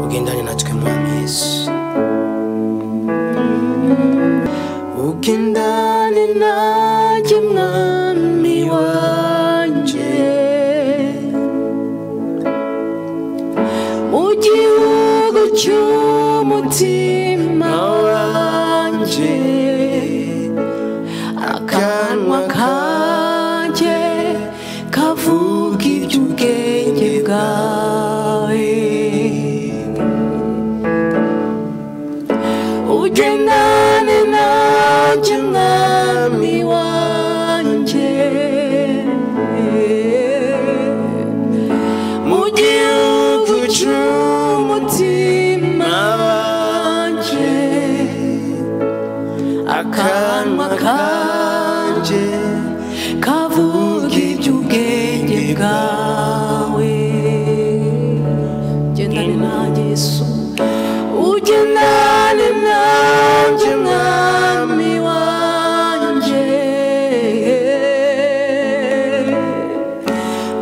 ugendane natwe mwami yesu ugendane nanjye mwami wanjye mu gihugu cy'umutima wanjye akanwa kanjye kavuga iby'ubwenge bwawe ugendane nanjye mwami wanjye mu gihugu cy'umutima wanjye akanwa kanjye kavuga iby'ubwenge bwawe ugendane nanjye yesu ugendane nanjye mwami wanjye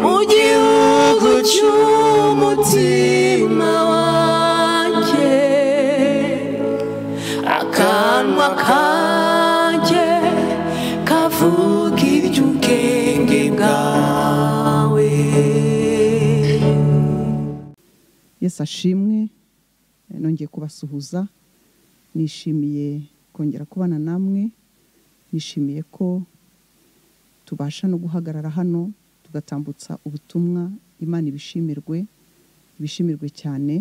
mu gihugu cy'umutima wanjye akanwa kanjye kavuga iby'ubwenge bwawe yesu ashimwe nongeye kubasuhuza nishimiye kongera kubana namwe nishimiye ko tubasha no guhagarara hano tugatambutsa ubutumwa imana ibishimirwe ibishimirwe cyane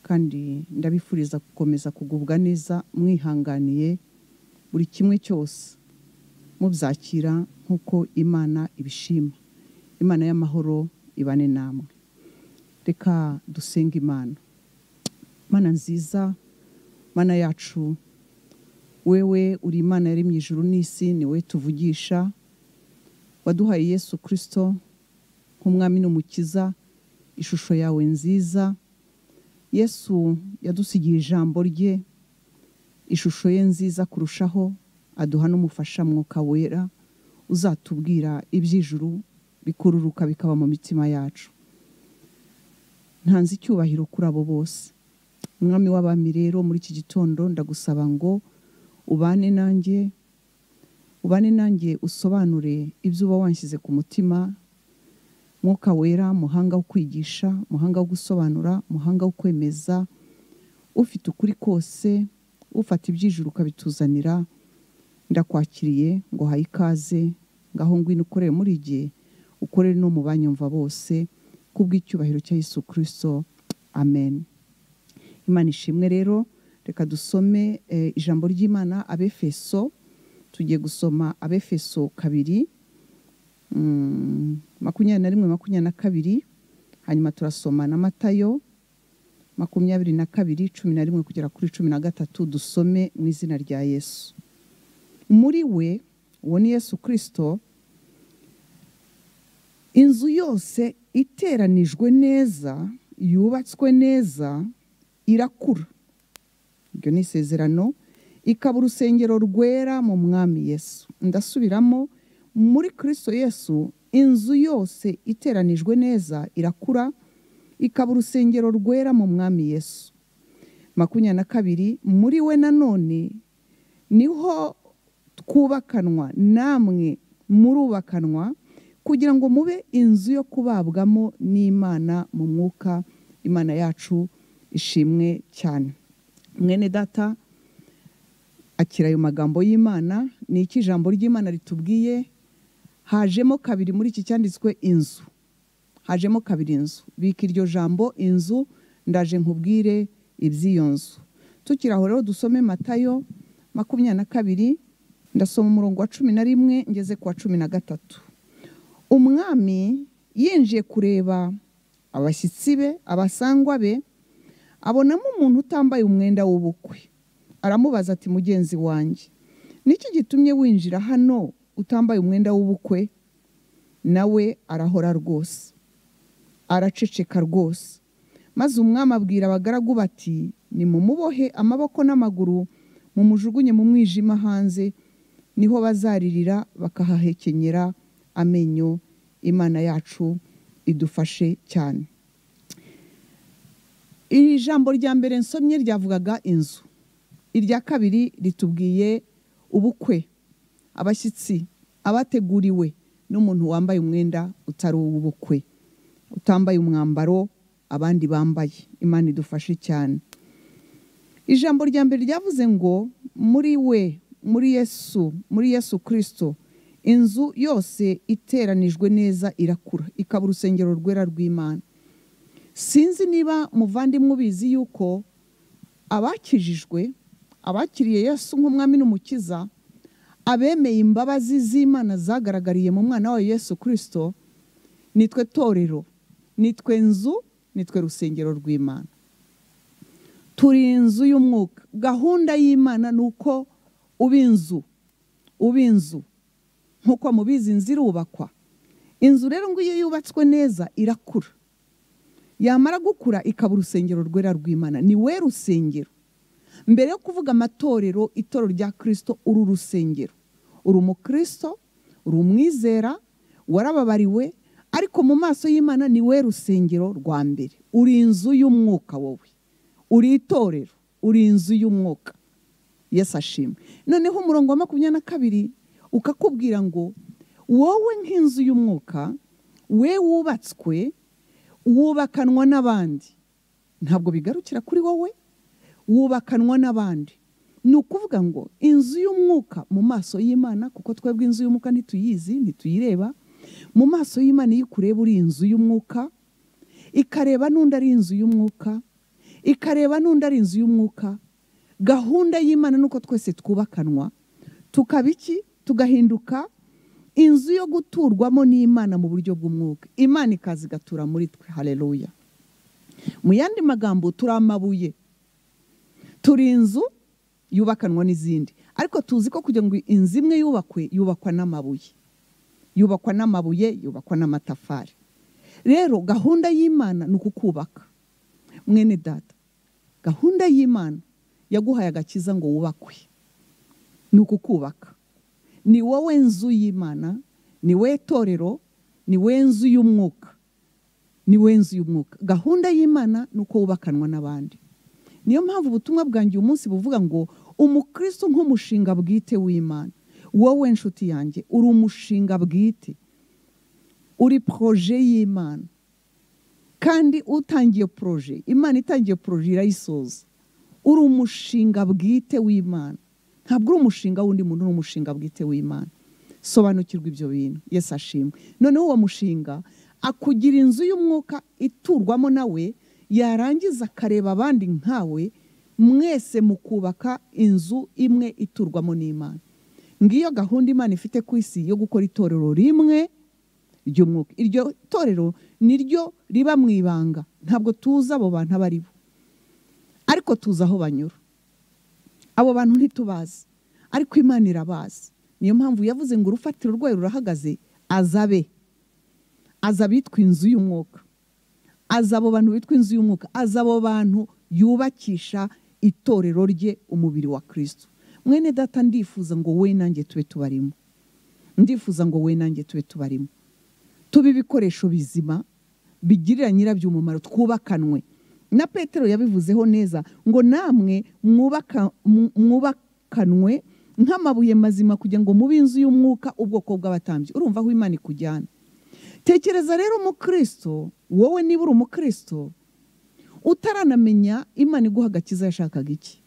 kandi ndabifuriza gukomeza kugubwa neza mwihanganiye buri kimwe cyose mubyakira nk'uko imana ibishima imana y'amahoro ibane namwe reka dusenge imana mana nziza mana yacu wewe uri imana yari mu ijuru n'isi ni wowe tuvugisha waduhaye yesu kirisito nk'umwami n'umukiza ishusho yawe nziza yesu yadusigiye ijambo rye ishusho ye nziza kurushaho aduha n'umufasha mwuka wera uzatubwira iby'ijuru bikururuka bikaba mu mitima yacu ntanze icyubahiro kuri abo bose umwami w'abami rero muri iki gitondo ndagusaba ngo ubane nanjye ubane nanjye usobanure ibyo uba wanshyize ku mutima mwuka wera muhanga wo kwigisha muhanga wo gusobanura muhanga wo kwemeza ufite ukuri kose ufata ibyijuru ukabituzanira ndakwakiriye ngo haye ikaze ngaho ngwino ukorere muri gihe ukorere no mu banyumva bose kubw'icyubahiro cya Yesu kirisito amen imana ishimwe rero reka dusome ijambo ry'imana abefeso tugiye gusoma abefeso kabiri makumyabiri na rimwe makumyabiri na kabiri hanyuma turasoma na matayo makumyabiri na kabiri cumi na rimwe kugera kuri cumi na gatatu dusome mu izina rya yesu muri we uwo ni yesu kirisito inzu yose iteranijwe neza yubatswe neza irakura iryo ni isezerano ikaba urusengero rwera mu mwami yesu ndasubiramo muri kirisito yesu inzu yose iteranijwe neza irakura ikaba urusengero rwera mu mwami yesu makumyabiri na kabiri muri we nanone niho twubakanwa namwe murubakanwa kugira ngo mube inzu yo kubabwamo n'imana mu mwuka imana yacu ishimwe cyane mwene data akira ayo magambo y'imana ni iki ijambo ry'imana ritubwiye hajemo kabiri muri iki cyanditswe inzu hajemo kabiri inzu bika iryo jambo inzu ndaje nkubwire iby'iyo nzu tukiraho rero dusome matayo makumyabiri na kabiri ndasoma umurongo wa cumi na rimwe ngeze ku wa cumi na gatatu umwami yinjiye kureba abashyitsi be abasangwa be abonamo umuntu utambaye umwenda w'ubukwe aramubaza ati mugenzi wanjye niki gitumye winjira hano utambaye umwenda w'ubukwe nawe arahora rwose araceceka rwose maze umwami abwira abagaragu bati nimumubohe amaboko n'amaguru mumujugunye mu mwijima hanze niho bazaririra bakahahekenyera amenyo imana yacu idufashe cyane iri jambo rya mbere nsomye ryavugaga inzu irya kabiri ritubwiye ubukwe abashyitsi abateguriwe n'umuntu wambaye umwenda utari uw'ubukwe utambaye umwambaro abandi bambaye imana idufashe cyane ijambo rya mbere ryavuze ngo muri we muri yesu muri yesu kirisito inzu yose iteranijwe neza irakura ikaba urusengero rwera rw'imana sinzi niba muvandimwe ubizi yuko abakijijwe abakiriye yesu nk'umwami n'umukiza abemeye imbabazi z'imana zagaragariye mu mwana wayo yesu kirisito nitwe torero nitwe nzu nitwe rusengero rw'imana turi inzu y'umwuka gahunda y'imana ni uko uba inzu uba inzu nk'uko mubizi inzu irubakwa inzu rero ngo iyo yubatswe neza irakura yamara gukura ikaba urusengero rwera rw'imana ni we rusengero mbere yo kuvuga amatorero itorero rya kirisito uru rusengero uri umukirisito uri umwizera warababariwe ariko mu maso y'imana ni we rusengero rwa mbere uri inzu y'umwuka wowe uri itorero uri inzu y'umwuka yesi ashimwe noneho umurongo wa makumyabiri na kabiri ukakubwira ngo wowe nk'inzu y'umwuka we wubatswe wubakanwa n'abandi ntabwo bigarukira kuri wowe wubakanwa n'abandi ni ukuvuga ngo inzu y'umwuka mu maso y'imana kuko twebwe inzu y'umwuka ntituyizi ntituyireba mu maso y'imana iyo ukureba uri inzu y'umwuka ikareba n'undi ari inzu y'umwuka ikareba n'undi ari inzu y'umwuka gahunda y'imana ni uko twese twubakanwa tukaba iki tugahinduka inzu yo guturwamo n'imana mu buryo bw'umwuka imana ikaza igatura muri twe hareruya mu yandi magambo turi amabuye turi inzu yubakanwa n'izindi ariko tuzi ko kugira ngo inzu imwe yubakwe yubakwa n'amabuye yubakwa n'amabuye yubakwa n'amatafari rero gahunda y'imana ni ukukubaka mwene data gahunda y'imana yaguhaye agakiza ngo wubakwe ni ukukubaka ni wowe nzu y'imana ni we torero ni we nzu y'umwuka ni we nzu y'umwuka gahunda y'imana ni uko wubakanwa n'abandi niyo mpamvu ubutumwa bwanjye uyu munsi buvuga ngo umukristo nk'umushinga bwite w'imana wowe nshuti yanjye uri umushinga bwite uri poroje y'imana kandi utangiye poroje imana itangiye poroje irayisoza uri umushinga bwite w'imana ntabwo uri umushinga w'undi muntu uri umushinga bwite w'imana sobanukirwa ibyo bintu yesi ashimwe noneho uwo mushinga akugira inzu y'umwuka iturwamo nawe yarangiza akareba abandi nkawe mwese mukubaka inzu imwe iturwamo n'imana ngiyo gahunda imana ifite ku isi yo gukora itorero rimwe ry'umwuka iryo torero ni ryo riba mu ibanga ntabwo tuzi abo bantu abo ari bo ariko tuzi aho banyura abo bantu ntitubazi ariko imana irabazi niyo mpamvu yavuze ngo urufatiro rwayo rurahagaze azabe aza abitwa inzu y'umwuka aza abo bantu bitwa inzu y'umwuka aza abo bantu yubakisha itorero rye umubiri wa kirisito mwene data ndifuza ngo we nanjye tube tubarimo ndifuza ngo we nanjye tube tubarimo tube ibikoresho bizima bigirira nyirabyo umumaro twubakanwe na petero yabivuzeho neza ngo namwe mwubakanwe nk'amabuye mazima kugira ngo mube inzu y'umwuka ubwoko bw'abatambyi urumva aho imana ikujyana tekereza rero umukristo wowe niba uri umukristo utaranamenya imana iguha agakiza yashakaga iki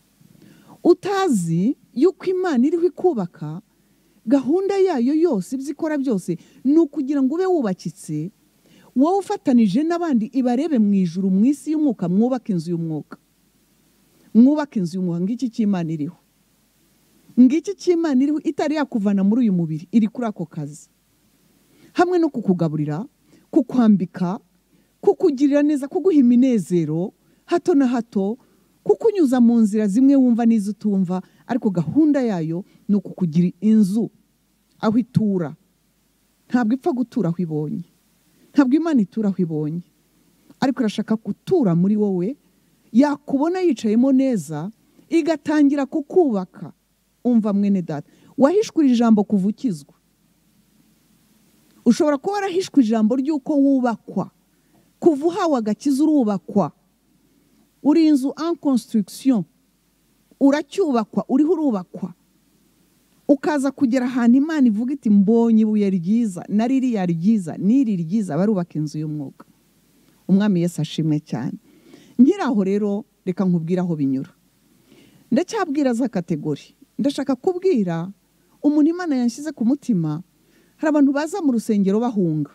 utazi yuko imana iriho ikubaka gahunda yayo yose ibyo ikora byose ni ukugira ngo ube wubakitse wowe ufatanije n'abandi ibarebe mu ijuru mu isi y'umwuka mwubaka inzu y'umwuka mwubaka inzu y'umwuka ngiki cy'imana iriho ngiki cy'imana iriho itari yakuvana muri uyu mubiri iri kuri ako kazi hamwe no kukugaburira kukwambika kukugirira neza kuguha iminezero hato na hato kukunyuza mu nzira zimwe wumva n'izo utumva ariko gahunda yayo ni ukukugira inzu aho itura ntabwo ipfa gutura aho ibonye ntabwo imana itura aho ibonye ariko irashaka gutura muri wowe yakubona yicayemo neza igatangira kukubaka umva mwene data wahishwira ijambo kuva ukizwa ushobora kuba warahishwe ijambo ry'uko wubakwa kuva uhawe agakiza urubakwa uri inzu en construction uracyubakwa uriho urubakwa ukaza kugera ahantu imana ivuga iti mbonye ibuye ryiza na ririya ryiza n'iri ryiza barubaka inzu y'umwuga umwami Yesu ashimwe cyane nkiraho rero reka nkubwire aho binyura ndacyabwira za kategori ndashaka kubwira umuntu imana yashyize ku mutima hari abantu baza mu rusengero bahunga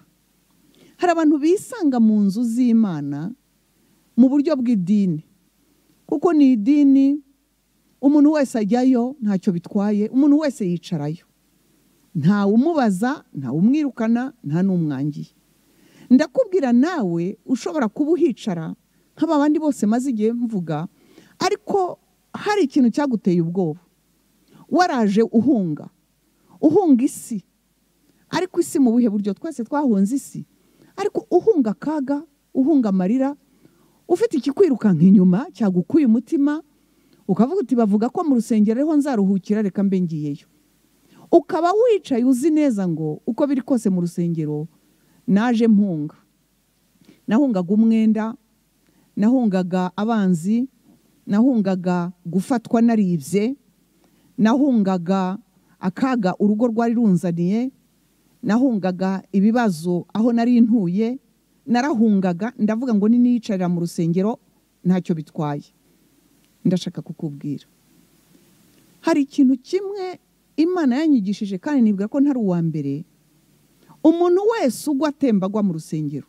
hari abantu bisanga mu nzu z'imana mu buryo bw'idini kuko ni idini umuntu wese ajyayo ntacyo bitwaye umuntu wese yicarayo ntawe umubaza ntawe umwirukana nta n'umwangiye ndakubwira nawe ushobora kuba uhicara nk'aba bandi bose maze igihe mvuga ariko hari ikintu cyaguteye ubwoba waraje uhunga uhunga isi ariko isi mu buhe buryo twese twahunze isi ariko uhunga akaga uhunga amarira ufite ikikwirukanka inyuma cyagukuye umutima ukavuga uti bavuga ko mu rusengero ariho nzaruhukira reka mbe ngiyeyo ukaba wicaye uzi neza ngo uko biri kose mu rusengero naje mpunga nahungaga umwenda nahungaga abanzi nahungaga gufatwa naribye nahungaga akaga urugo rwari runzaniye nahungaga ibibazo aho nari ntuye narahungaga ndavuga ngo niniyicarira mu rusengero ntacyo bitwaye ndashaka kukubwira hari ikintu kimwe imana yanyigishije kandi nibwira ko ntari uwa mbere umuntu wese ugwa atemba agwa mu rusengero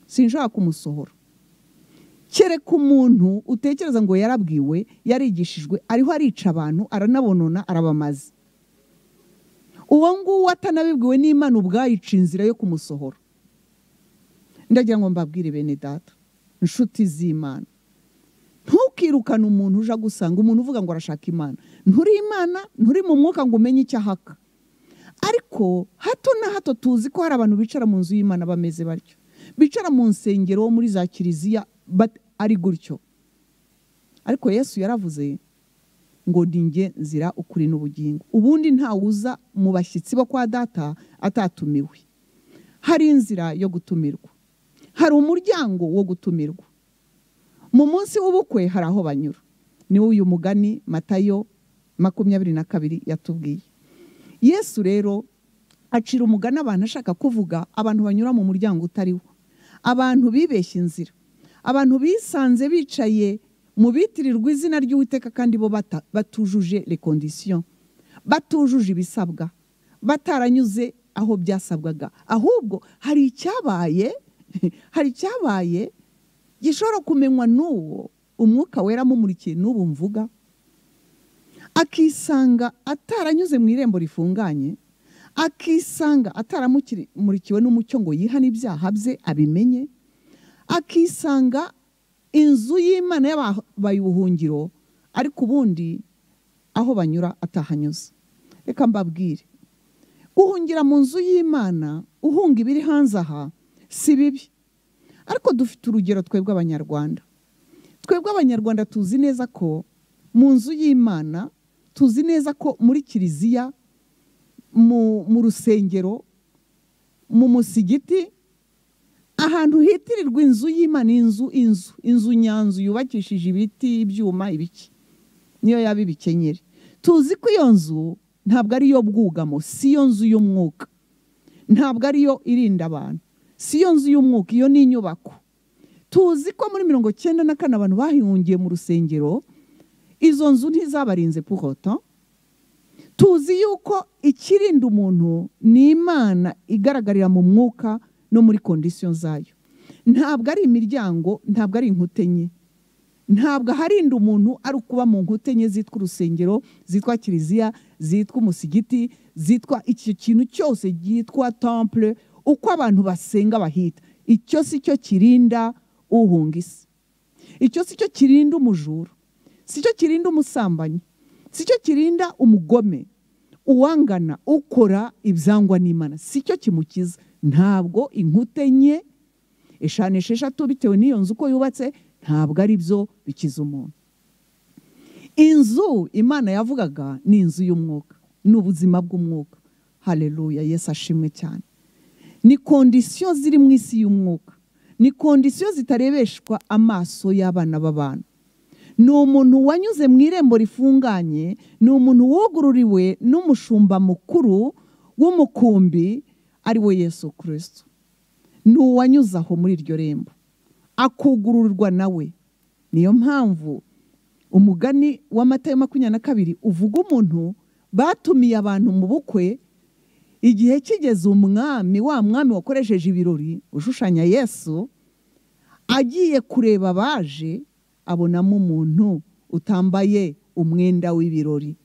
sinshaka kumusohora kereka umuntu utekereza ngo yarabwiwe yarigishijwe ariho arica abantu aranabonona arabamaze uwo nguwo atanabibwiwe n'imana ubwayica inzira yo kumusohora ndagira ngo mbabwire bene data inshuti z'imana ntukirukane umuntu uje agusanga umuntu uvuga ngo arashaka imana nturi imana nturi mu mwuka ngo umenye icyo ahaka ariko hato na hato tuzi ko hari abantu bicara mu nzu y'imana bameze batyo bicara mu nsengero wo muri za kiliziya but ari gutyo ariko yesu yaravuze ngo ninge nzira ukuri n'ubugingo ubundi ntawuza mu bashyitsi bo kwa data atatumiwe hari inzira yo gutumirwa hari umuryango wo gutumirwa mu munsi w'ubukwe hari aho banyura niwo uyu mugani matayo makumyabiri na kabiri yatubwiye yesu rero acira umugani abantu ashaka kuvuga abantu banyura mu muryango utariwo abantu bibeshya inzira abantu bisanze bicaye mu bitirirwa izina ry'uwiteka kandi bo bata- batujuje rekondisiyo batujuje ibisabwa bataranyuze aho byasabwaga ahubwo hari icyabaye hari icyabaye gishobora kumenywa n'uwo umwuka wera amumurikiye n'ubu mvuga akisanga ataranyuze mu irembo rifunganye akisanga ataramurikiwe n'umucyo ngo yihane ibyaha bye abimenye akisanga inzu y'imana yabaye ubuhungiro ariko ubundi aho banyura atahanyuze reka mbabwire guhungira mu nzu y'imana uhunga ibiri hanze aha si bibi ariko dufite urugero twebwe abanyarwanda twebwe abanyarwanda tuzi neza ko mu nzu y'imana tuzi neza ko muri kiliziya mu mu rusengero mu musigiti ahantu hitirirwa inzu y'imana inzu inzu inzu nyanzu yubakishije ibiti ibyuma ibiki niyo yaba ibikenyeri tuzi ko iyo nzu ntabwo ari iyo bwugamo si yo nzu y'umwuka ntabwo ariyo irinda abantu si yo nzu y'umwuka iyo ni inyubako tuzi ko muri mirongo cyenda na kane abantu bahihungiye mu rusengero izo nzu ntizabarinze puhoto tuzi yuko ikirinda umuntu ni imana igaragarira mu mwuka no muri kondisiyo zayo ntabwo ari imiryango ntabwo ari inkuta enye ntabwo aharinda umuntu ari ukuba mu nkuta enye zitwa urusengero zitwa kiliziya zitwa umusigiti zitwa icyo kintu cyose cyitwa temple uko abantu basenga bahita icyo si cyo kirinda uhunga isi icyo si cyo kirinda umujura si cyo kirinda umusambanyi si cyo kirinda umugome uwangana ukora ibyangwa n'imana si cyo kimukiza ntabwo inkuta enye eshanu esheshatu bitewe n'iyo nzu uko yubatse ntabwo ari byo bikiza umuntu inzu imana yavugaga ni inzu y'umwuka ni ubuzima bw'umwuka hareruya yesu ashimwe cyane ni kondisiyo ziri mu isi y'umwuka ni kondisiyo zitarebeshwa amaso y'abana b'abantu ni umuntu wanyuze mu irembo rifunganye ni umuntu wugururiwe n'umushumba mukuru w'umukumbi ari we yesu kirisito ni uwanyuze aho muri iryo rembo akugururirwa nawe niyo mpamvu umugani w'amata ya makumyabiri na kabiri uvuga umuntu batumiye abantu mu bukwe igihe kigeze umwami wa mwami wakoresheje ibirori ushushanya yesu agiye kureba abaje abonamo umuntu utambaye umwenda w'ibirori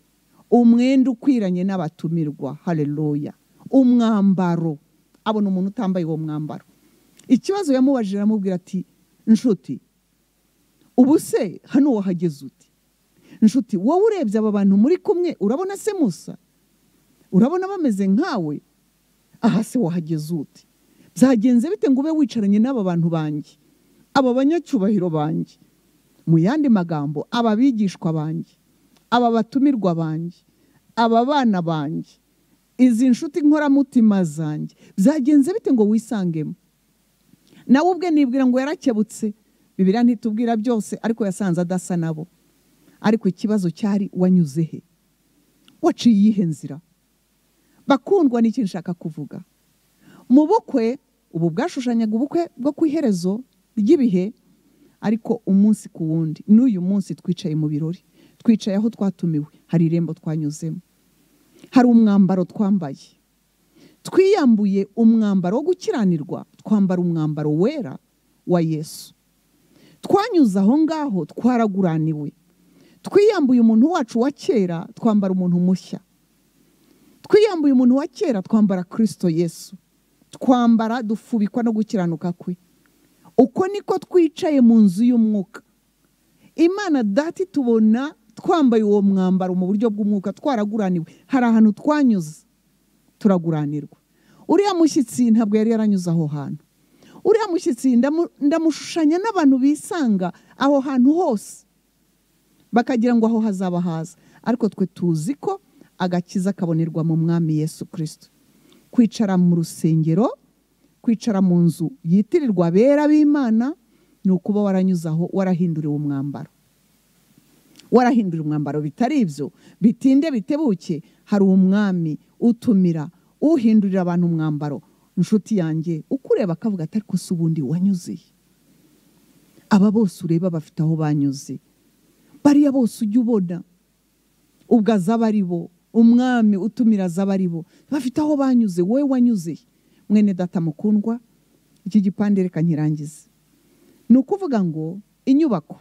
umwenda ukwiranye n'abatumirwa hareruya umwambaro abona umuntu utambaye uwo mwambaro ikibazo yamubajije aramubwira ati nshuti ubu se hano wahageze uti nshuti wowe urebye aba bantu muri kumwe urabona se musa urabona bameze nkawe aha se wahageze ute byagenze bite ngo ube wicaranye n'aba bantu banjye aba banyacyubahiro banjye mu yandi magambo aba bigishwa banjye aba batumirwa banjye aba bana banjye izi nshuti nkoramutima zanjye byagenze bite ngo wisangemo nawe ubwe nibwira ngo yarakebutse bibiriya ntitubwira byose ariko yasanze adasa nabo ariko ikibazo cyari wanyuze he waciye iyihe nzira bakundwa ni ikintu nshaka kuvuga mu bukwe ubu bwashushanyaga ubukwe bwo ku iherezo ry'ibihe ariko umunsi ku wundi n'uyu munsi twicaye mu birori twicaye aho twatumiwe hari irembo twanyuzemo hari umwambaro twambaye twiyambuye umwambaro wo gukiranirwa twambara umwambaro wera wa yesu twanyuze aho ngaho twaraguraniwe twiyambuye umuntu wacu wa kera twambara umuntu mushya twiyambuye umuntu wa kera twambara kirisito yesu twambara dufubikwa no gukiranuka kwe uko niko twicaye mu nzu y'umwuka imana dati tubona twambaye uwo mwambaro mu buryo bw'umwuka twaraguraniwe hari ahantu twanyuze turaguranirwa uriya mushyitsi ntabwo yari yaranyuze aho hantu uriya mushyitsi ndamushushanya n'abantu bisanga aho hantu hose bakagira ngo aho hazaba haza ariko twe tuzi ko agakiza kabonerwa mu mwami yesu kirisito kwicara mu rusengero kwicara mu nzu yitirirwa abera b'imana ni ukuba waranyuze aho warahinduriwe umwambaro warahindura umwambaro bitari ibyo bitinde bitebuke hari umwami utumira uhindurira abantu umwambaro inshuti yanjye ukureba akavuga ati ariko si ubundi wanyuzeye aba bose ureba bafite aho banyuze bariya bose ujya ubona ubwo azaba ari bo umwami utumira azaba ari bo bafite aho banyuze wowe wanyuze mwene data mukundwa iki gipande reka nkirangize ni ukuvuga ngo inyubako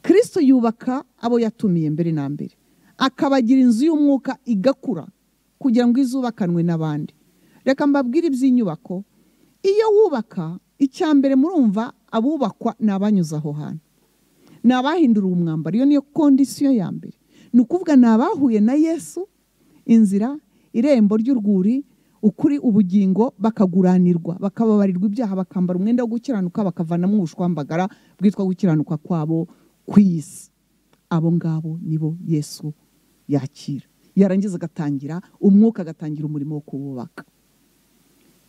kirisito yubaka abo yatumiye mbere na mbere akabagira inzu y'umwuka igakura kugira ngo izubakanwe n'abandi reka mbabwire iby'inyubako iyo wubaka icya mbere murumva abubakwa ni abanyuze aho hantu ni abahindura umwambaro iyo niyo kondisiyo ya mbere ni ukuvuga ni abahuye na yesu inzira irembo ry'urwuri ukuri ubugingo bakaguranirwa bakababarirwa ibyaha bakambara umwenda wo gukiranuka bakavanamo ubushwambagara bwitwa gukiranuka kwabo ku isi abo ngabo nibo yesu yakira yarangiza agatangira umwuka agatangira umurimo wo kububaka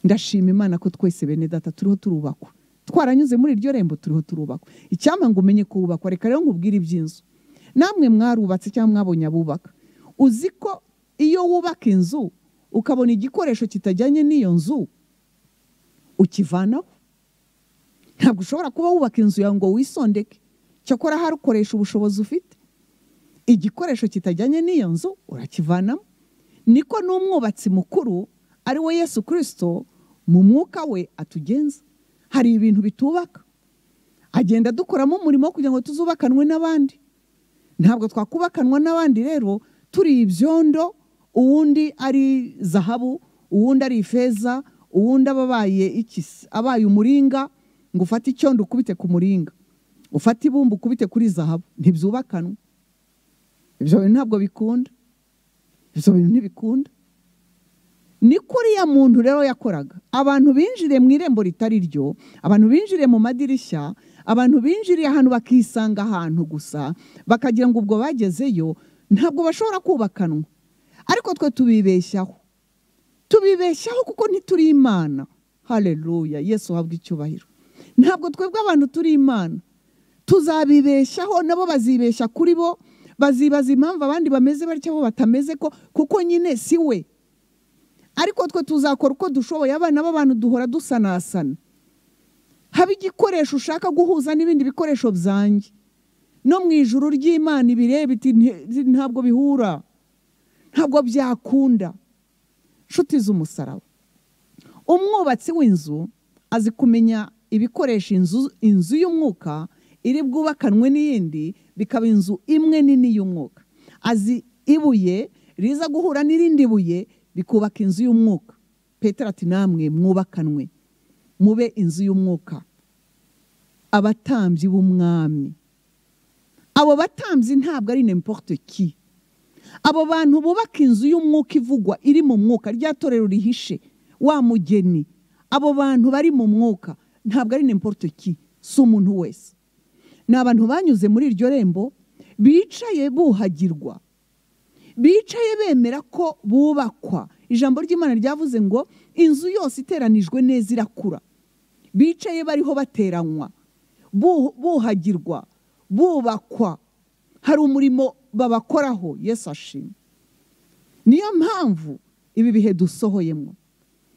ndashima imana ko twese bene data turiho turubakwa twaranyuze muri iryo rembo turiho turubakwa icyampa ngo umenye kububakwa reka rero nkubwire iby'inzu namwe mwarubatse cyangwa mwabonye abubaka uzi ko iyo wubaka inzu ukabona igikoresho kitajyanye n'iyo nzu ukivanaho ntabwo ushobora kuba wubaka inzu yawe ngo wisondeke cyakora harukoresha ubushobozi ufite igikoresho kitajyanye n'iyo nzu urakivanamo niko n'umwubatsi mukuru ari we yesu kirisito mu mwuka we atugenza hari ibintu bitubaka agenda dukoramo umurimo kugira ngo tuzubakanwe n'abandi ntabwo twakubakanwa n'abandi rero turi ibyondo uwundi ari zahabu uwundi ari ifeza uwundi aba abaye ikisi abaye umuringa ngo ufate icyondo ukubite ku muringa ufate ibumba ukubite kuri zahabu ntibyubakanwe ibyo bintu ntabwo bikunda ibyo bintu ntibikunda ni kuriya muntu rero yakoraga abantu binjire mu irembo ritari ryo abantu binjire mu madirishya abantu binjiriye ahantu bakisanga ahantu gusa bakagira ngo ubwo bagezeyo ntabwo bashobora kubakanwa ariko twe tubibeshyaho tubibeshyaho kuko ntituri imana hareruya yesu uhabwa icyubahiro ntabwo twebwe abantu turi imana tuzabibeshyaho nabo bazibeshya kuri bo bazibaza impamvu abandi bameze batya bo batameze ko kuko nyine si we ariko twe tuzakora uko dushoboye abana b'abantu duhora dusanasana haba igikoresho ushaka guhuza n'ibindi bikoresho byanjye no mu ijuru ry'imana ibireba iti "Nti- ntabwo bihura ntabwo byakunda inshuti z'umusaraba umwubatsi w'inzu azi kumenya ibikoresha inzu inzu y'umwuka iri bwubakanwe n'iyindi bikaba inzu imwe nini y'umwuka azi ibuye riza guhura n'irindi buye rikubaka inzu y'umwuka petero ati namwe mwubakanwe mube inzu y'umwuka abatambyi b'umwami abo batambyi ntabwo ari n'importe ki abo bantu bubaka inzu y'umwuka ivugwa iri mu mwuka rya torero rihishe wa mugeni abo bantu bari mu mwuka ntabwo ari n'importe ki si umuntu wese ni abantu banyuze muri iryo rembo bicaye buhagirwa bicaye bemera ko bubakwa ijambo ry'imana ryavuze ngo inzu yose iteranijwe neza irakura bicaye bariho bateranywa bu- buhagirwa bubakwa hari umurimo babakoraho yesu ashima niyo mpamvu ibi bihe dusohoyemo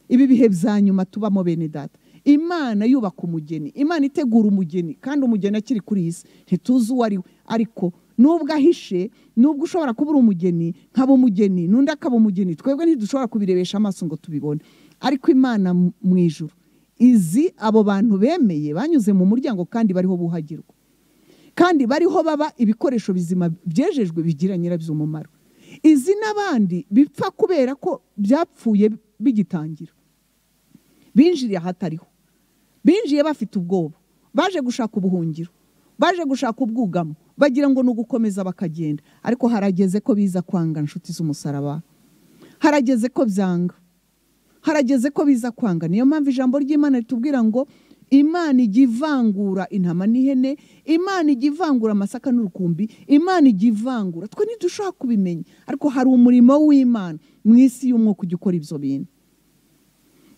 ibi bihe bya nyuma tubamo bene data imana yubaka umugeni imana itegura umugeni kandi umugeni akiri kuri iyi si ntituzi uwo ari we ariko nubwo ahishe nubwo ushobora kuba uri umugeni nkaba umugeni n'undi akaba umugeni twebwe ntidushobora kubirebesha amaso ngo tubibone ariko imana mu mu ijuru izi abo bantu bemeye banyuze mu muryango kandi bariho buhagirwa kandi bariho baba ibikoresho bizima byejejwe bigira nyirabyo umumaro izi n'abandi bipfa kubera ko byapfuye bigitangira binjiriye ahatariho binjiye bafite ubwoba baje gushaka ubuhungiro baje gushaka ubwugamo bagira ngo ni ugukomeza bakagenda ariko harageze ko biza kwanga inshuti z'umusaraba harageze ko byanga harageze ko biza kwanga niyo mpamvu ijambo ry'imana ritubwira ngo imana ijya ivangura intama n'ihene imana ijya ivangura amasaka n'urukumbi imana ijya ivangura twe ntidushobora kubimenya ariko hari umurimo w'imana mu isi y'umwuka ujya ukora ibyo bintu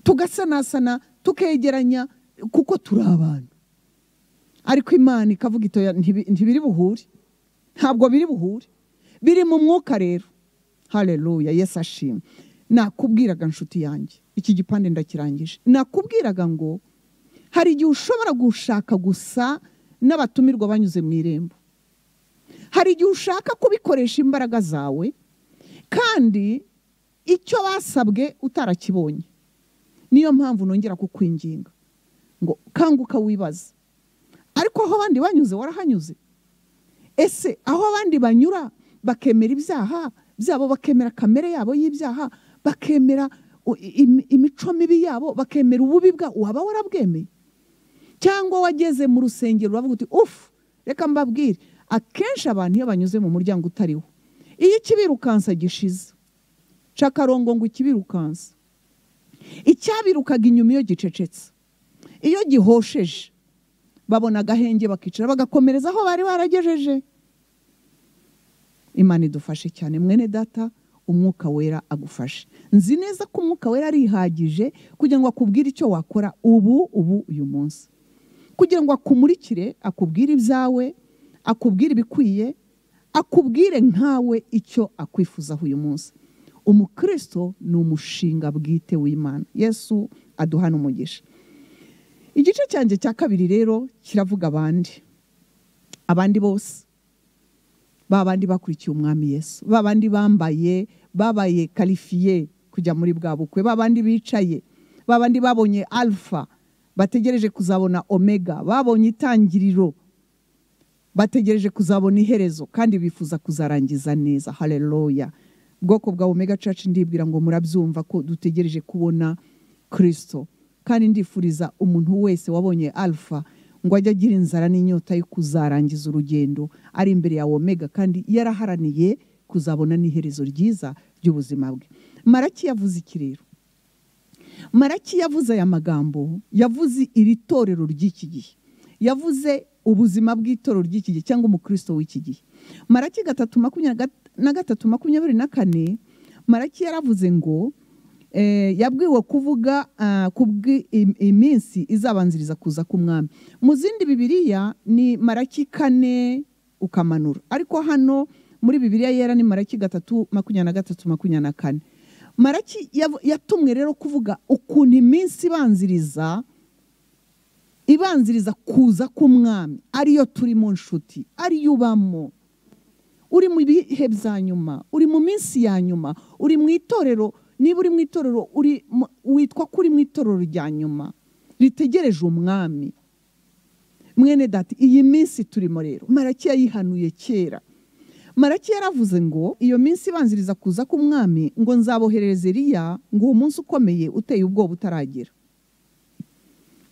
tugasanasana tukegeranya kuko turi abantu ariko imana ikavuga itoya "Ntibi- ntibiri buhure ntabwo biri buhure biri mu mwuka rero hareruya yesu ashimwe nakubwiraga inshuti yanjye iki gipande ndakirangije nakubwiraga ngo hari igihe ushobora gushaka gusa n'abatumirwa banyuze mu irembo hari igihe ushaka kubikoresha imbaraga zawe kandi icyo basabwe utarakibonye niyo mpamvu nongera kukwinginga ngo kanguka wibaze ariko aho abandi banyuze warahanyuze ese aho abandi banyura bakemera ibyaha byabo bakemera kamere yabo y'ibyaha bakemera u- im- imico mibi yabo bakemera ububi bwabo waba warabwemeye cyangwa wageze mu rusengero uravuga uti ufu reka mbabwire akenshi abantu iyo banyuze mu muryango utariwo iyo ikibirukansa gishize cakarongo ngo ikibirukansa icyabirukaga inyuma iyo gicecetse iyo gihosheje babona agahenge bakicara bagakomereza aho bari baragejeje imana idufashe cyane mwene data umwuka wera agufashe nzi neza ko umwuka wera arihagije kugira ngo akubwire icyo wakora ubu ubu uyu munsi kugira ngo akumurikire akubwire ibyawe akubwire ibikwiye akubwire nkawe icyo akwifuzaho uyu munsi umukristo ni umushinga bwite w'imana yesu aduhana umugisha igice cyanjye cya kabiri rero kiravuga abandi abandi bose ba bandi bakurikiye umwami yesu ba bandi bambaye babaye karifiye kujya muri bwa bukwe ba bandi bicaye ba bandi babonye alfa bategereje kuzabona omega babonye itangiriro bategereje kuzabona iherezo kandi bifuza kuzarangiza neza hareruya ubwoko bwa omega church ndibwira ngo murabyumva ko dutegereje kubona kirisito kandi ndifuriza umuntu wese wabonye alfa ngo ajye agira inzara n'inyota yo kuzarangiza urugendo ari imbere ya omega kandi yaraharaniye kuzabona n'iherezo ryiza ry'ubuzima bwe maraki yavuze iki rero maraki yavuze aya magambo yavuze iri torero ry'iki gihe yavuze ubuzima bw'itorero ry'iki gihe cyangwa umukristo w'iki gihe maraki gatatu makumyabiri na gat- na gatatu makumyabiri na kane maraki yaravuze ngo eh, yabwiwe kuvuga ah, ku bw'i- iminsi izabanziriza kuza k'umwami mu zindi bibiriya ni maraki kane ukamanura ariko hano muri bibiriya yera ni maraki gatatu makumyabiri na gatatu makumyabiri na kane maraki yavu- yatumwe rero kuvuga ukuntu iminsi ibanziriza ibanziriza kuza k'umwami ariyo turimo nshuti ariyo ubamo uri mu bihe bya nyuma uri mu minsi ya nyuma uri mu itorero niba uri mu itorero uri mu- witwa ko uri mu itorero rya nyuma ritegereje umwami mwene dati iyi minsi turimo rero maraki yayihanuye kera maraki yaravuze ngo iyo minsi ibanziriza kuza k'umwami ngo nzaboherereze eriya ngo uwo munsi ukomeye uteye ubwoba utaragera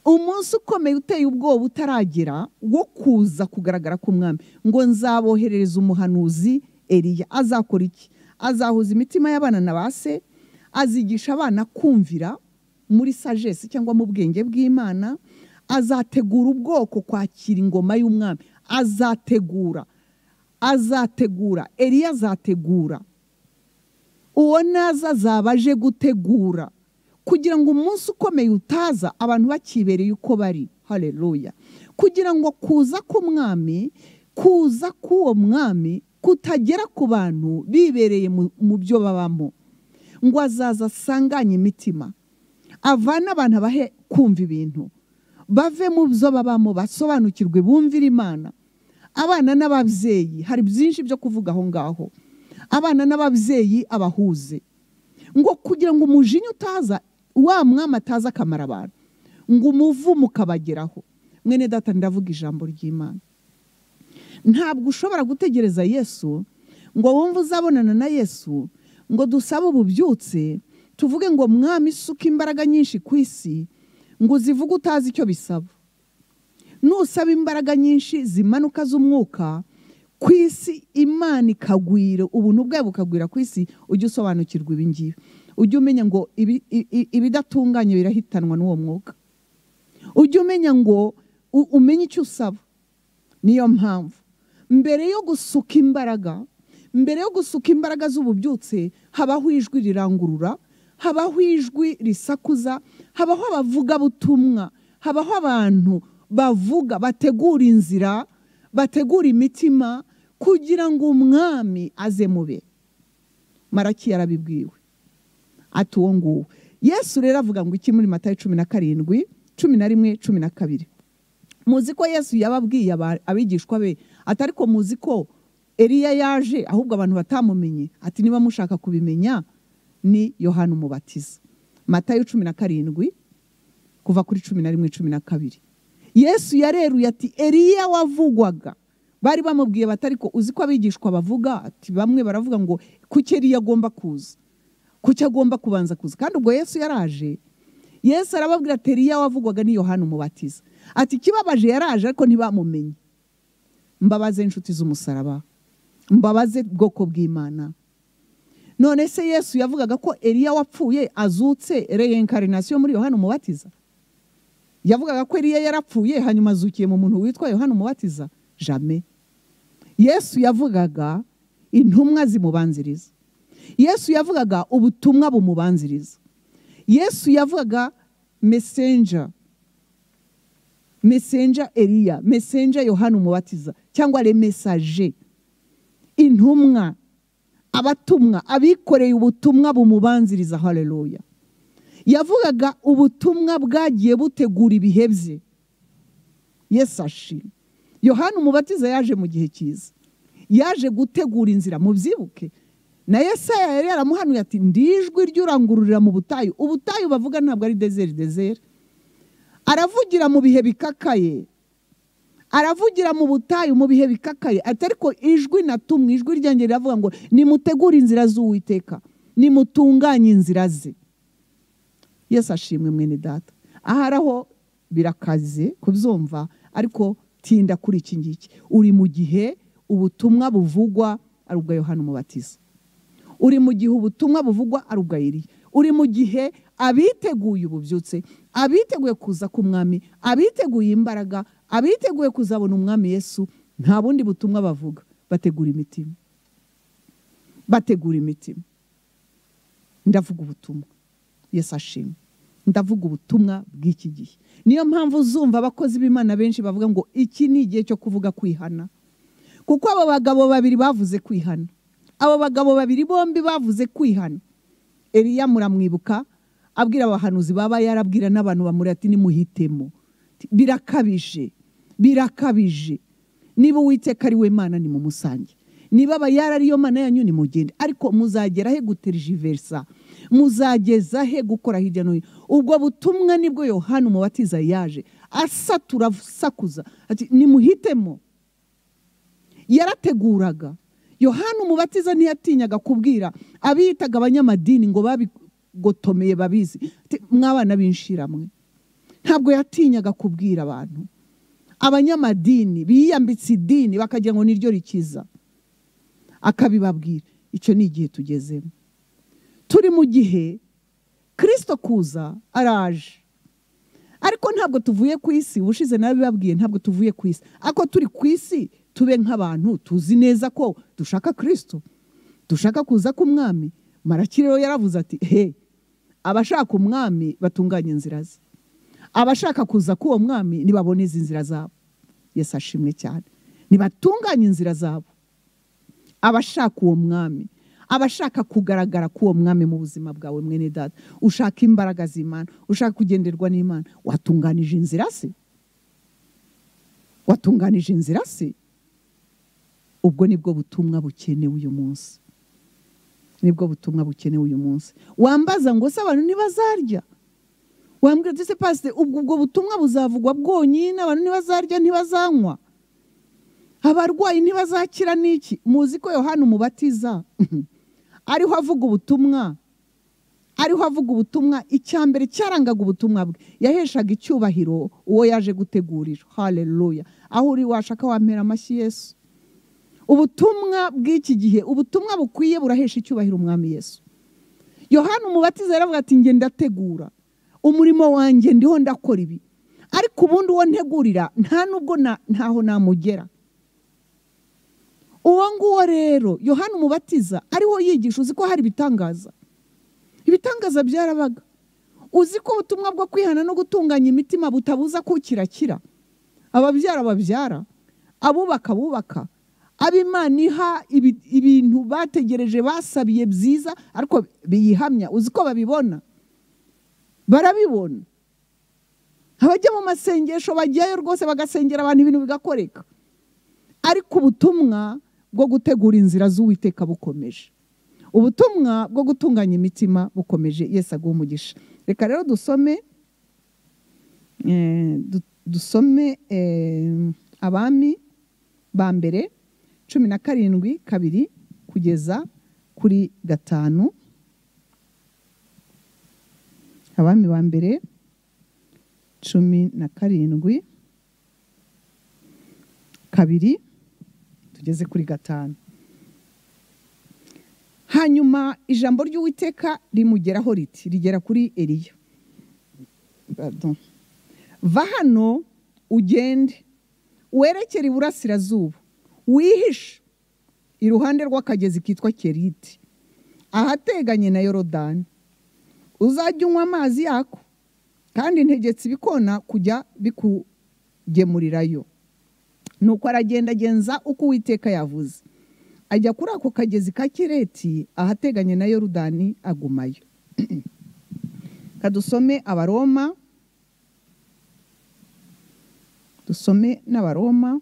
umunsi ukomeye uteye ubwoba utaragera wo kuza kugaragara k'umwami ngo nzaboherereza umuhanuzi eriya azakora iki azahuza imitima y'abana na ba se azigisha abana kumvira muri sagesse cyangwa mu bwenge bw'imana azategura ubwoko kwakira ingoma y'umwami azategura azategura eriya azategura uwo naza azaba aje gutegura kugira ngo umunsi ukomeye utaza abantu bakibereye uko bari hareruya kugira ngo kuza k'umwami kuza k'uwo mwami kutagera ku bantu bibereye mu- mu byo babamo ngo azaza asanganye imitima avane abantu abahe kumva ibintu bave mu byo babamo basobanukirwe bumvire imana abana n'ababyeyi hari byinshi byo kuvuga aho ngaho abana n'ababyeyi abahuze ngo kugira ngo umujinya utaza wa mwami ataza akamara abantu ngo umuvumo ukabageraho mwene data ndavuga ijambo ry'imana ntabwo ushobora gutegereza yesu ngo wumve uzabonana na yesu ngo dusabe ububyutse tuvuge ngo mwami isuka imbaraga nyinshi ku isi ngo uzivuge utazi icyo bisaba nusaba imbaraga nyinshi zimanuka z'umwuka ku isi imana ikagwira ubuntu bwayo bukagwira ku isi ujye usobanukirwa ibi ngibi ujye umenya ngo ibi- i- i- ibidatunganye birahitanwa n'uwo mwuka ujye umenya ngo u- umenye icyo usaba niyo mpamvu mbere yo gusuka imbaraga mbere yo gusuka imbaraga z'ububyutse habaho ijwi rirangurura habaho ijwi risakuza habaho abavugabutumwa habaho abantu bavuga bategura inzira bategura imitima kugira ngo umwami aze mube maraki yarabibwiwe ati uwo nguwo yesu rero avuga ngo iki muri matayo cumi na karindwi cumi na rimwe cumi na kabiri muzi ko yesu yababwiye aba- abigishwa be ati ariko muzi ko eriya yaje ahubwo abantu batamumenye ati niba mushaka kubimenya ni yohana umubatiza matayo cumi na karindwi kuva kuri cumi na rimwe cumi na kabiri yesu yareruye ati eriya wavugwaga bari bamubwiye bati ariko uzi ko abigishwa bavuga ati bamwe baravuga ngo kuki eriya agomba kuza kuki agomba kubanza kuza kandi ubwo yesu yaraje yesu arababwira ati eriya wavugwaga ni yohana umubatiza ati ikibabaje yaraje ariko ntibamumenye mbabaze inshuti z'umusaraba mbabaze bwoko bw'imana none se yesu yavugaga ko eriya wapfuye azutse reincarnation muri yohana umubatiza yavugaga ko eriya yarapfuye hanyuma azukiye mu muntu witwa yohana umubatiza jame yesu yavugaga intumwa zimubanziriza yesu yavugaga ubutumwa bumubanziriza yesu yavugaga messenger messenger eriya messenger yohana umubatiza cyangwa le message intumwa abatumwa abikoreye ubutumwa bumubanziriza haleluya yavugaga ubutumwa bwagiye butegura ibihe bye yesu ashimwe yohana umubatiza yaje mu gihe cyiza yaje gutegura inzira mubyibuke na yesaya yari yaramuhanuye ati ndijwi ry'urangururira mu butayu ubutayu bavuga ntabwo ari dezeri dezeri aravugira mu bihe bikakaye aravugira mu butayu mu bihe bikakaye ati ariko ijwi natumwe ijwi ryanjye riravuga ngo nimutegure inzira z'uwiteka nimutunganye inzira ze yesu ashimwe mwene data ahari aho birakaze kubyumva ariko tinda kuri iki ngiki uri mu gihe ubutumwa buvugwa ari ubwa yohana umubatiza uri mu gihe ubutumwa buvugwa ari ubwa Eliya uri mu gihe abiteguye ububyutse abiteguye kuza k'umwami abiteguye imbaraga abiteguye kuzabona umwami yesu nta bundi butumwa bavuga bategura imitima bategura imitima ndavuga ubutumwa Yesu ashimwe ndavuga ubutumwa bw'iki gihe niyo mpamvu uzumva abakozi b'imana benshi bavuga ngo iki ni igihe cyo kuvuga kwihana kuko abo bagabo babiri bavuze kwihana abo bagabo babiri bombi bavuze kwihana Eliya muramwibuka abwira abahanuzi baba yarabwira n'abantu bamuri ati nimuhitemo birakabije birakabije niba uwiteka ari we mana ni mu musange niba abayara ariyo mana yanyu ni mugende ariko muzagera he guterijiverisa muzageza he gukora hirya no hino ubwo butumwa nibwo yohani umubatiza yaje asatura asakuza ati nimuhitemo yarateguraga yohani umubatiza ntiyatinyaga kubwira abiyitaga abanyamadini ngo babigotomeye babizi Ati, mwabana b'inshiramwe ntabwo yatinyaga kubwira abantu abanyamadini biyambitse idini bakagira ngo niryo rikiza akabibabwira icyo ni igihe tugezemo turi mu gihe kirisito kuza araje ariko ntabwo tuvuye ku isi ubushize nabibabwiye ntabwo tuvuye ku isi ariko turi ku isi tube nk'abantu tuzi neza ko dushaka kirisito dushaka kuza k'umwami marakire rero yaravuze ati he abashaka umwami batunganye inzira ze abashaka kuza k'uwo mwami nibabone izi nzira zabo yesu ashimwe cyane nibatunganye inzira zabo abashaka uwo mwami abashaka kugaragara k'uwo mwami mu buzima bwawe mwene data ushaka imbaraga z'imana ushaka kugenderwa n'imana watunganije inzira se watunganije inzira se ubwo nibwo butumwa bukenewe uyu munsi nibwo butumwa bukenewe uyu munsi wambaza ngo se abantu ntibazarya wambwira uti se pasite ubwo ubwo butumwa buzavugwa bwonyine abantu ntibazarya ntibazanywa abarwayi ntibazakira n'iki muzi ko yohani umubatiza ariho avuga ubutumwa ariho avuga ubutumwa icyambere cyarangaga ubutumwa bwe yaheshaga icyubahiro uwo yaje gutegurira haleluya aho uri washaka wampera amashyi yesu ubutumwa bw'iki gihe ubutumwa bukwiye burahesha icyubahiro umwami yesu yohani umubatiza yaravuga ati njye ndategura umurimo wanjye ndiho ndakora ibi ariko ubundi uwo ntegurira nta nubwo na- ntaho namugera uwo nguwo rero yohani umubatiza ariho yigisha uzi ko hari ibitangaza ibitangaza byarabaga uzi ko ubutumwa bwo kwihana no gutunganya imitima butabuza ko kirakira ababyara babyara abubaka bubaka ab'imana iha ibi- ibintu bategereje basabiye byiza ariko biyihamya uzi ko babibona barabibona abajya mu masengesho bajyayo rwose bagasengera abantu ibintu bigakoreka ariko ubutumwa bwo gutegura inzira z'uwiteka bukomeje ubutumwa bwo gutunganya imitima bukomeje yesu aguha umugisha reka rero dusome eh, du- dusome eh, abami ba mbere cumi na karindwi kabiri kugeza kuri gatanu abami ba mbere cumi na karindwi kabiri tugeze kuri gatanu hanyuma ijambo ry'uwiteka rimugeraho riti rigera kuri eliya Pardon. va hano ugende werekere iburasirazuba wihishe iruhande rw'akagezi kitwa keriti ahateganye na yorodani uzajya unywa amazi yako kandi ntegetse ibikona kujya bikugemurirayo nuko aragendagenza uko uwiteka yavuze ajya kuri ako kagezi ka kireti ahateganye na yorudani agumayo kadusome abaroma dusome n'abaroma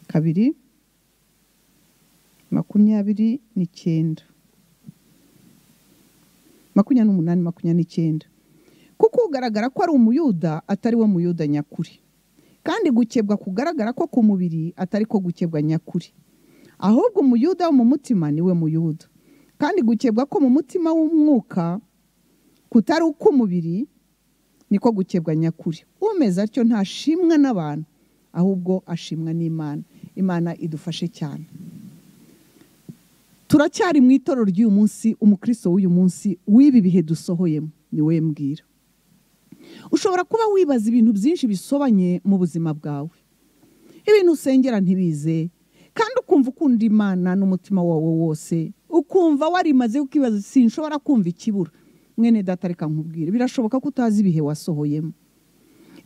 kabiri makumyabiri n'icyenda makumyabiri n'umunani makumyabiri n'icyenda kuko ugaragara ko ari umuyuda atari we muyuda nyakuri kandi gukebwa kugaragara ko ku mubiri atari ko gukebwa nyakuri ahubwo umuyuda wo mu mutima ni we muyuda kandi gukebwa ko mu mutima w'umwuka kutari uk'umubiri niko gukebwa nyakuri umeze atyo ntashimwa n'abantu ahubwo ashimwa n'imana imana idufashe cyane turacyari mu itorero ry'uyu munsi umukristo w'uyu munsi w'ibi bihe dusohoyemo ni we mbwira ushobora kuba wibaza ibintu byinshi bisobanye mu buzima bwawe ibintu usengera ntibize kandi ukumva ukunda imana n'umutima wawe wose ukumva warimaze ukibaza sinshobora kumva ikibura mwene data reka nkubwire birashoboka ko utazi ibihe wasohoyemo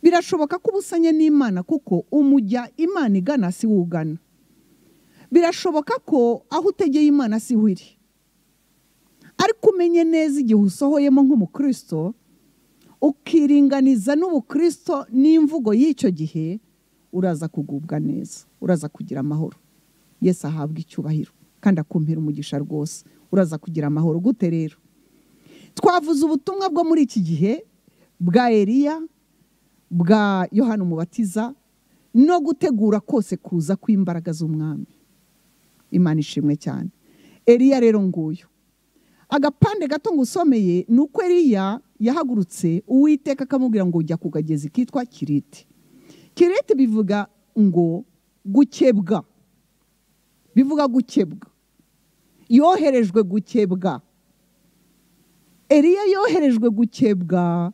birashoboka ko ubusanye n'imana kuko umujya imana igana si wo ugana birashoboka ko aho utegeye imana si ho iri ariko umenye neza igihe usohoyemo nk'umukristo ukiringaniza n'ubukristo n'imvugo y'icyo gihe uraza kugubwa neza uraza kugira amahoro yesi ahabwa icyubahiro kandi akumpera umugisha rwose uraza kugira amahoro gute rero twavuze ubutumwa bwo muri iki gihe bwa eriya bwa yohani umubatiza no gutegura kose kuza kw'imbaraga z'umwami imana ishimwe cyane eriya rero nguyu agapande gato ngo usomeye ni uko eriya yahagurutse uwiteka akamubwira ngo ujya ku kagezi kitwa kirite kirite bivuga ngo gukebwa bivuga gukebwa yoherejwe gukebwa eriya yoherejwe gukebwa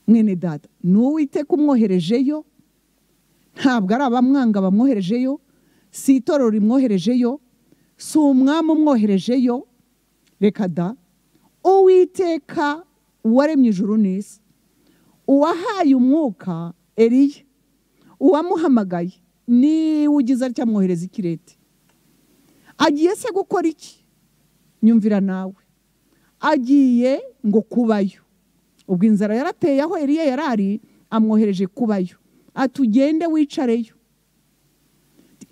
mwene dada ni uwiteka umwoherejeyo ntabwo ari abamwanga bamwoherejeyo si itorero rimwoherejeyo si umwami umwoherejeyo reka da uwiteka uwaremye ijuru n'isi uwahaye umwuka eriya uwamuhamagaye niwe ugize atya amwohereza ikirete agiye se gukora iki nyumvira nawe agiye ngo kubayo ubwo inzara yarateye aho eriya yarari amwohereje kubayo ati ugende wicareyo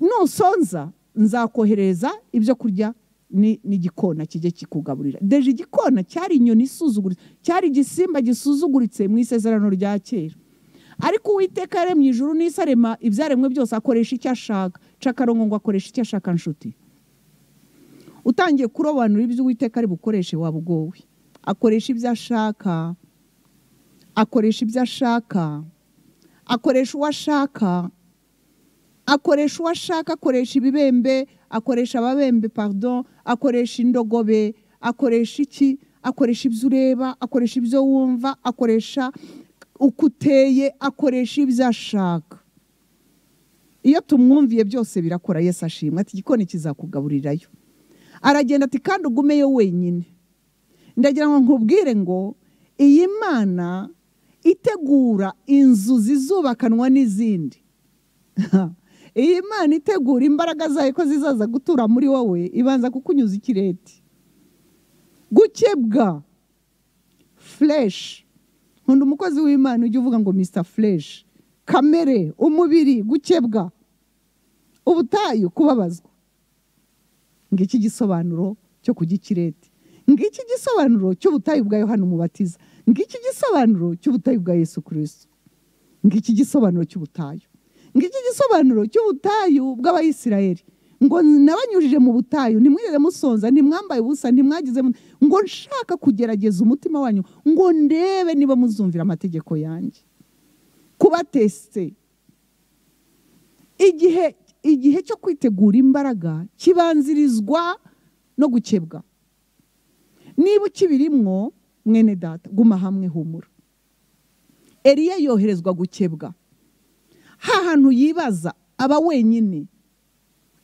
nusonza nzakohereza ibyo kurya n'igikona kijye kikugaburira deje igikona cyari inyoni isuzuguritse cyari igisimba gisuzuguritse mu isezerano rya kera ariko uwiteka yaremye ijuru n'isi arema ibyaremwe byose akoresha icyo ashaka cakarongo ngo akoresha icyo ashaka nshuti utangiye kurobanura ibyo uwiteka ari bukoreshe waba ugowe akoresha ibyo ashaka akoresha ibyo ashaka akoresha uwo ashaka akoresha uwo ashaka akoresha ibibembe akoresha ababembe pardon akoresha indogobe akoresha iki akoresha ibyo ureba akoresha ibyo wumva akoresha uko uteye akoresha ibyo ashaka iyo tumwumviye byose birakora yesi ashimwe ati igikoni kizakugaburirayo aragenda ati kandi ugumeyo wenyine ndagira ngo nkubwire ngo iyi mana itegura inzu zizubakanwa n'izindi iyi Imana itegura imbaraga zayo ko zizaza gutura muri wowe ibanza kukunyuza ikireti gukebwa fureshi nkunda umukozi w'imana ujya uvuga ngo misita fureshi kamere umubiri gukebwa ubutayu kubabazwa ngiki gisobanuro cyo kujya ikireti ngiki gisobanuro cy'ubutayu bwa yohani umubatiza ngiki gisobanuro cy'ubutayu bwa yesu kirisito ngiki gisobanuro cy'ubutayu ngiki gisobanuro cy'ubutayu bw'abayisiraheli ngo nabanyujije mu butayu ntimwigeze musonza ntimwambaye ubusa ntimwagize ngo nshaka kugerageza umutima wanyu ngo ndebe niba muzumvira amategeko yanjye kubatesite igihe igihe cyo kwitegura imbaraga kibanzirizwa no gukebwa niba ukibirimwo mwene data guma hamwe humura eriya yoherezwa gukebwa hantu yibaza aba wenyine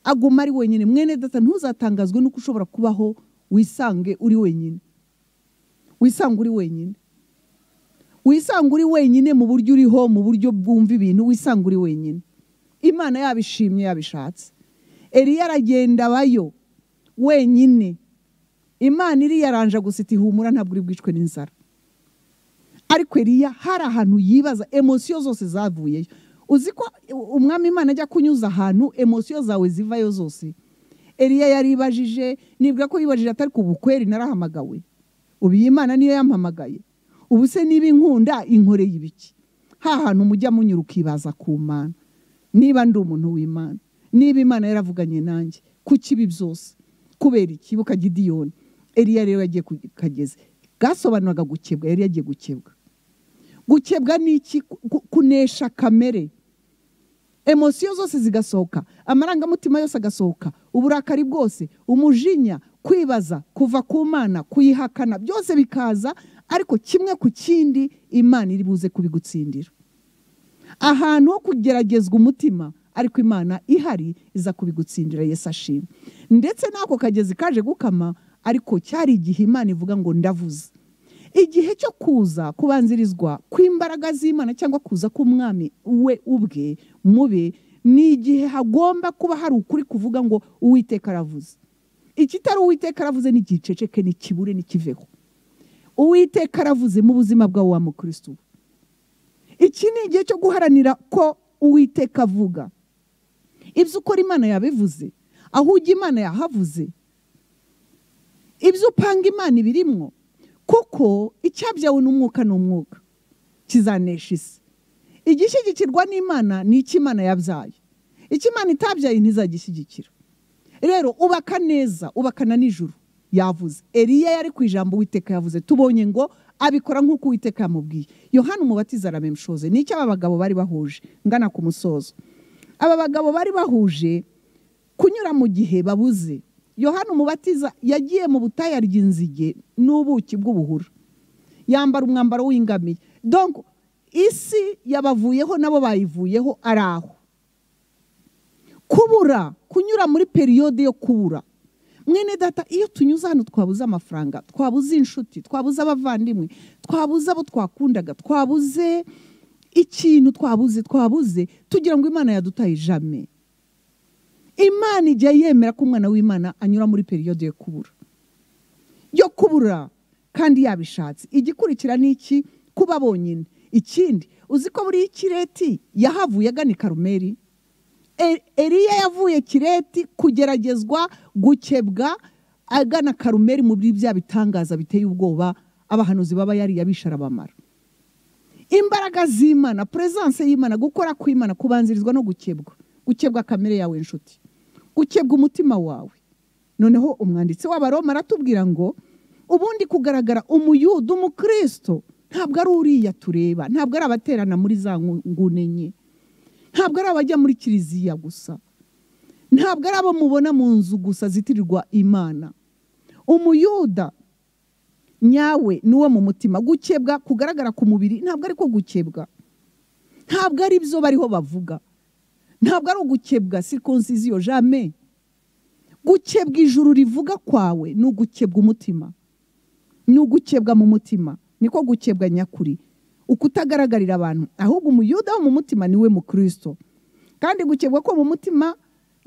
aguma ari wenyine mwene data ntuzatangazwe nuko ushobora kubaho wisange uri wenyine wisange uri wenyine wisange uri wenyine mu buryo uriho mu buryo bwumva ibintu wisange uri wenyine imana yabishimye yabishatse eriya aragenda abayo wenyine imana iriyaranje gusa iti humura ntabwo uri bwicwe n'inzara ariko eriya hari ahantu yibaza emosiyo zose zavuyeyo uzi ko umwami imana ajya kunyuza ahantu emosiyo zawe zivayo zose eriya yaribajije nibwa ko yibajije atari ku bukweri narahamagawe ubu iyi mana niyo yampamagaye ubu se niba inkunda inkoreye ibiki hantu mujya munyura ukibaza ku mana niba ndi umuntu w'imana niba imana yaravuganye nanjye ku kibi byose kubera ikibuka gidiyoni eriya rero yagiye kugeze bwasobanuraga gukebwa yari yagiye gukebwa gukebwa ni iki kunesha kamere emosiyo zose zigasohoka amarangamutima yose agasohoka uburakari bwose umujinya kwibaza kuva ku mana kuyihakana byose bikaza ariko kimwe ku kindi imana iri buze kubigutsindira ahantu ho kugeragezwa umutima ariko imana ihari iza kubigutsindira Yesu ashimwe ndetse n'ako kagezi kaje gukama ariko cyari igihe imana ivuga ngo ndavuze igihe cyo kuza kubanzirizwa kw'imbaraga z'imana cyangwa kuza k'umwami we ubwe mube ni igihe hagomba kuba hari ukuri kuvuga ngo uwiteka aravuze ikitari uwiteka aravuze ni igiceceke ni kibure ni kiveho uwiteka aravuze mu buzima bwawe wa mukristo iki ni igihe cyo guharanira ko uwiteka avuga ibyo ukora imana yabivuze aho ujya imana yahavuze ibyo upanga imana ibirimwo kuko icyabyawe n'umwuka ni umwuka kizanesha isi igishyigikirwa n'imana ni icy'imana yabyaye icy'imana itabyaye ntizagishyigikira rero ubaka neza ubakana nijoro yavuze eriya yari ku ijambo uwiteka yavuze tubonye ngo abikora nk'uko uwiteka yamubwiye yohani umubatiza arabimushoze ni icyo aba bagabo bari bahuje ngana ku musozo aba bagabo bari bahuje kunyura mu gihe babuze yohani umubatiza yagiye mu butayu arya inzige n'ubuki bw'ubuhura yambara umwambaro w'ingamiye donko isi yabavuyeho nabo bayivuyeho ari aho kubura kunyura muri periyode yo kubura mwene data iyo tunyuze hano twabuze amafaranga twabuze inshuti twabuze abavandimwe twabuze abo twakundaga twabuze ikintu twabuze twabuze tugira ngo imana yadutaye ijame imana igihe yemera ko umwana w'imana anyura muri periyode yo kubura yo kubura kandi yabishatse igikurikira ni iki kuba bonyine ikindi uzi ko buriya ikireti yahavuye agana i karumeri eriya yavuye kireti kugeragezwa gukebwa agana karumeri muri bya bitangaza biteye ubwoba abahanuzi baba yari arabamara imbaraga z'imana puresanse y'imana gukora kw'imana kubanzirizwa no gukebwa gukebwa kamere yawe inshuti gukebwa umutima wawe noneho umwanditsi w'abaroma aratubwira ngo ubundi kugaragara umuyudu umukristo ntabwo ari uriya tureba ntabwo ari abaterana muri za ngune nke ntabwo ari abajya muri kiliziya gusa ntabwo ari abo mubona mu nzu gusa zitirirwa imana umuyuda nyawe ni uwo mu mutima gukebwa kugaragara ku mubiri ntabwo ari ko gukebwa ntabwo ari byo bariho bavuga ntabwo ari ugukebwa sikonsiziyo jame gukebwa ijuru rivuga kwawe ni ugukebwa umutima ni ugukebwa mu mutima niko gukebwa nyakuri ukutagaragarira abantu ahubwo umuyuda wo mu mutima niwe mukristo kandi gukebwa ko mu mutima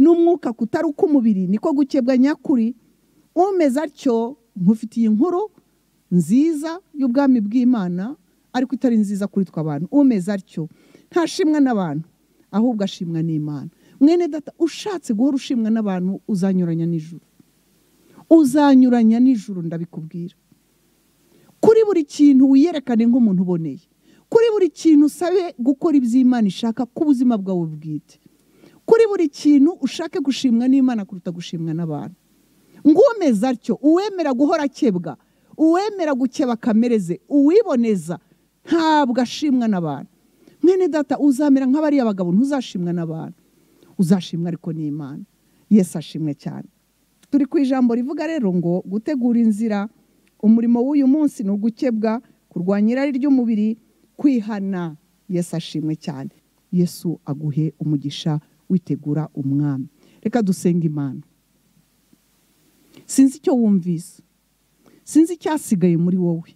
n'umwuka kutari uk'umubiri niko gukebwa nyakuri umeze atyo nkufitiye inkuru nziza y'ubwami bw'imana ariko itari nziza kuri twe abantu umeze atyo ntashimwa n'abantu ahubwo ashimwa n'imana mwene data ushatse guhora ushimwa n'abantu uzanyuranya nijoro uzanyuranya nijoro ndabikubwira kuri buri kintu wiyerekane nk'umuntu uboneye kuri buri kintu usabe gukora iby'imana ishaka ku buzima bwawe bwite kuri buri kintu ushake gushimwa n'imana kuruta gushimwa n'abantu ngumeze atyo uwemera guhora akebwa uwemera gukeba kamere ze uwiboneza ntabwo ashimwa n'abantu mwene data uzamera nk'abariya bagabo ntuzashimwa n'abantu uzashimwa ariko n'imana yesi ashimwe cyane turi ku ijambo rivuga rero ngo gutegura inzira umurimo w'uyu munsi ni ugukebwa kurwanya irari ry'umubiri kwihana yesu ashimwe cyane yesu aguhe umugisha witegura umwami reka dusenga imana sinzi icyo wumvise sinzi icyasigaye muri wowe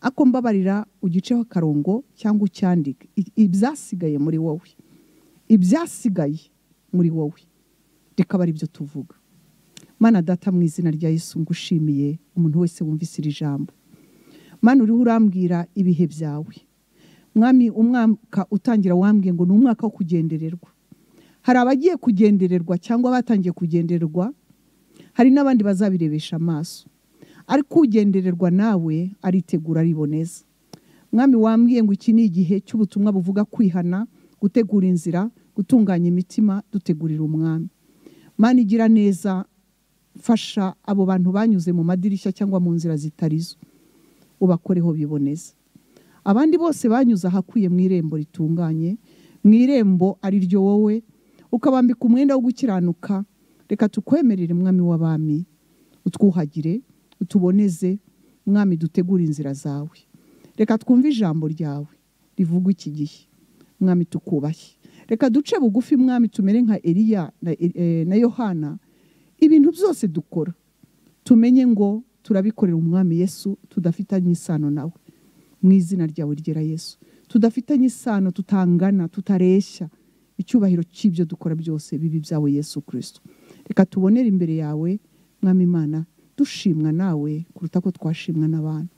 ako mbabarira ugiceho akarongo cyangwa ucyandike ibyasigaye muri wowe ibyasigaye muri wowe reka aba aribyo tuvuga mana data mu izina rya yesu ngushimiye umuntu wese wumvise iri jambo mana uriho urambwira ibihe byawe mwami umwaka utangira wambwiye ngo ni umwaka wo kugendererwa hari abagiye kugendererwa cyangwa batangiye kugendererwa hari n'abandi bazabirebesha amaso ariko ugendererwa nawe aritegura ariboneza mwami wambwiye ngo iki ni igihe cy'ubutumwa buvuga kwihana gutegura inzira gutunganya imitima dutegurira umwami mani igira neza fasha abo bantu banyuze mu madirishya cyangwa mu nzira zitarizo ubakoreho biboneza abandi bose banyuze ahakwiye mu irembo ritunganye mu irembo ari ryo wowe ukabambika umwenda wo gukiranuka reka tukwemerere mwami w'abami utwuhagire utuboneze mwami dutegura inzira zawe reka twumve ijambo ryawe rivuga iki gihe mwami tukubahe reka duce bugufi mwami tumere nka Eliya na eh, na Yohana ibintu byose dukora tumenye ngo turabikorera umwami Yesu tudafitanye isano nawe mu izina ryawe ryera Yesu tudafitanye isano tutangana tutareshya icyubahiro cy'ibyo dukora byose bibi byawe Yesu Kristo reka tubonere imbere yawe mwami Imana dushimwa nawe kuruta ko twashimwa n'abantu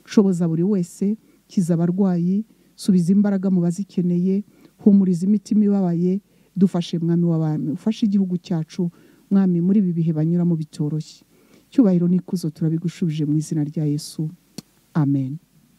shoboza buri wese kiza abarwayi subiza imbaraga mu bazikeneye humuriza imitima ibabaye dufashe mwami w'abami ufashe igihugu cyacu mwami muri ibi bihe banyuramo bitoroshye cyubahiro n'ikuzo turabigushubije mu izina rya yesu amen